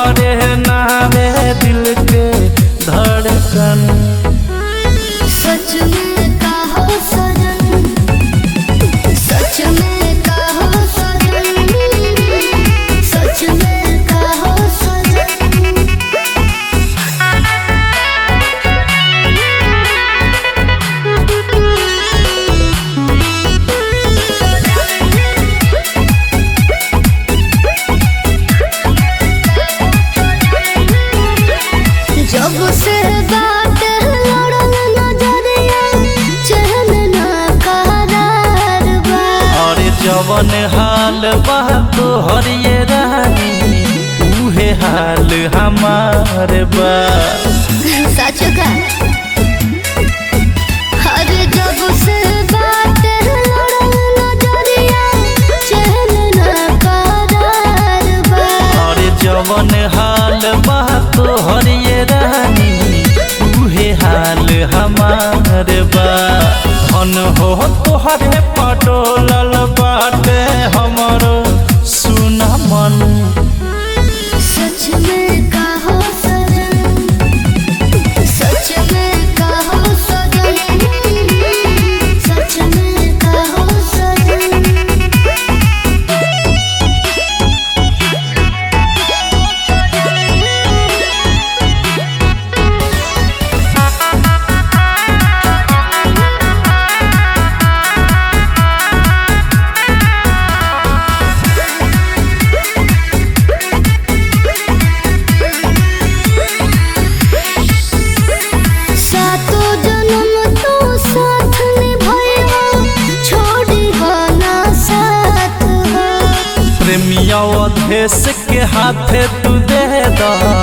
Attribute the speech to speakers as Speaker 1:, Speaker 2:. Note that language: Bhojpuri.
Speaker 1: तोहरे नावे दिल के धड़कन
Speaker 2: सच में कहो सजन सच में कहो सजन सच में कहो सजन जब से बात लड़ल नजरिया चहल ना करार बा
Speaker 1: और जवन हाल बा तोहर ये रानी उहे हाल हमार बा
Speaker 2: सच का हर जब से बात लड़ल नजरिया चहल ना करार बा
Speaker 1: और जवन हाल बा तोहर ये रानी उहे हाल हमार बा धन हो तोहरे पटोलल बाटे हमरो सुना मन
Speaker 2: सच में कहो सजन सच में कहो सजन सच में कहो सजन सातो जन्म तो साथ निभाएगा छोड़ी ना साथ हो
Speaker 1: प्रेमिया देश के हाथे तू दे दा